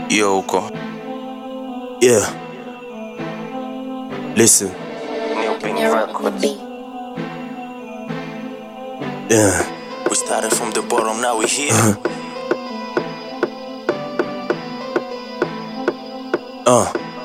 hiyo huko Yeah. Listen. Yeah. We started from the bottom, now we here. Uh.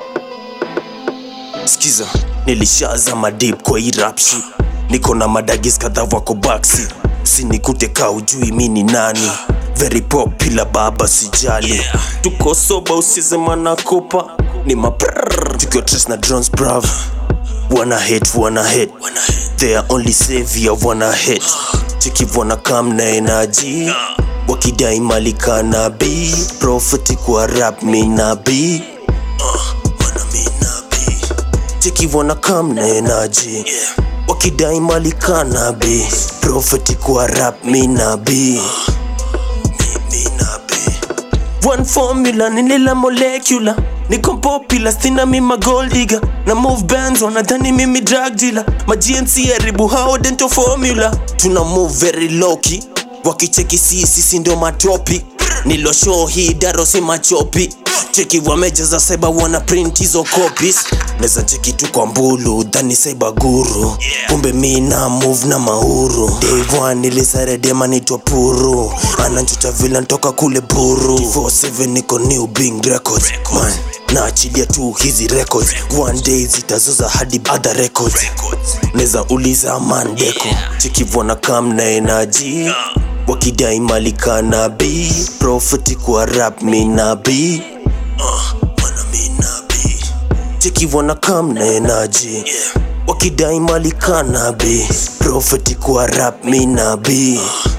Skiza, nilishazama deep kwa hii rap shit. Niko na madagis kadhaa wako baksi, sinikute ka ujui mi ni nani. Very popular baba sijali, tuko soba usisema na kopa ni maprrr. Tukiwa tres na drones brav, wanna hate wanna hate, they are only savior wanna hate. Chiki wanna come na energy, wakidai malika nabii, prophet kwa rap mi nabii cheki wanna come na energy wakidai mali kanabi profeti kwa rap mi nabi one formula ninila molecular niko popular sina mima gold digger na move bands wanadhani mimi drug dealer ma GNC haribu hao dental formula tuna move very low key wakicheki si sisi ndio matopi nilo show hii daro si machopi cheki wamejaza saiba wana print hizo copies neza cheki tu kwa mbulu dhani saiba guru kumbe mi na move na mauru day one nilisare dema nitwa puru ananchuta vila ntoka kule buru 47 niko new bing records man naachilia tu hizi records one day zitazoza hadi other records neza uliza mandeko chikivona kam na energy wakidai malika nabii profeti kwa rap mi nabii cheki wana kam na energy wakidai malika nabii profeti kwa rap mi nabii